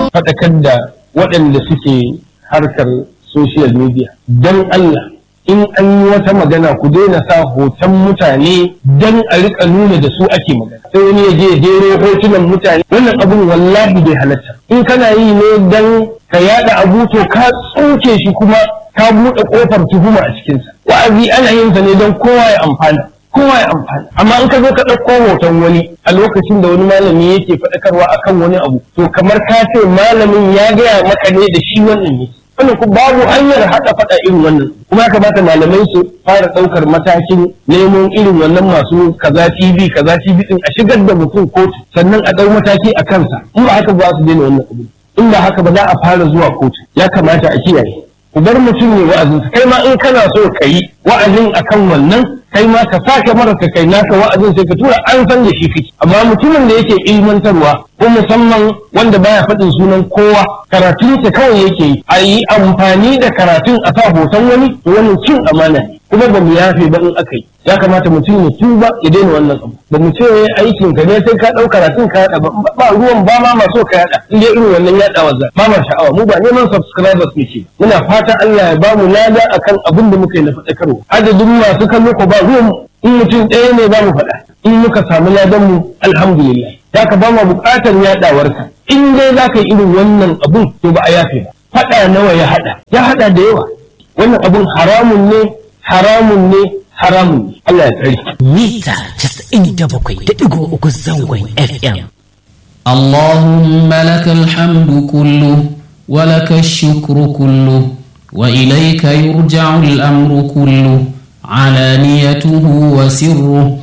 faɗakar da waɗanda suke harkar social media don Allah in an yi wata magana ku daina sa hoton mutane don a rika nuna da su ake magana sai wani ya je ya jero hotunan mutane wannan abun wallahi bai halatta in kana yi ne don ka yada abu to ka tsoke shi kuma ka buɗe ƙofar tuhuma a cikinsa wa'azi ana yin sa ne don kowa ya amfana kowa ya amfana amma in ka zo ka ɗauko hoton wani a lokacin da wani malami yake faɗakarwa akan wani abu to kamar ka ce malamin ya gaya maka ne da shi wannan ne wannan ku babu hanyar haɗa faɗa irin wannan kuma ya kamata malamai su fara ɗaukar matakin neman irin wannan masu kaza TV kaza TV din a shigar da mutum kotu sannan a ɗau mataki a kansa in ba haka ba su daina wannan abu in ba haka ba za a fara zuwa kotu ya kamata a kiyaye ku bar mutum ne wa'azin kai ma in kana so ka yi wa'azin akan wannan kai ma ka sake mara ka kai naka wa'azin sai ka tura an san da shi kake amma mutumin da yake ilmantarwa ko musamman wanda baya faɗin sunan kowa karatun sa kawai yake yi a yi amfani da karatun a sa hoton wani to wannan cin amana ne kuma ba mu yafe ba in aka yi ya kamata mutum ya tuba ya daina wannan abu ba mu ce aikin ka ne sai ka ɗau karatun ka yaɗa ba ba ruwan ba ma maso ka yaɗa in dai irin wannan yaɗawa za ba ma sha'awa mu ba neman subscribers muke muna fatan Allah ya ba mu lada akan abin da muka yi na faɗakarwa adadin masu kallo ko ba ruwan in mutum ɗaya ne za mu faɗa in muka samu ladan mu alhamdulillah ya ka ba mu buƙatar yaɗawarka in dai za ka yi irin wannan abun to ba a yafe ba faɗa nawa ya haɗa ya haɗa da yawa wannan abun haramun ne haramun ne haramun ne Allah ya tsare mita 97.3 zangon FM اللهم لك الحمد كله ولك الشكر كله وإليك يرجع الأمر كله علانيته وسره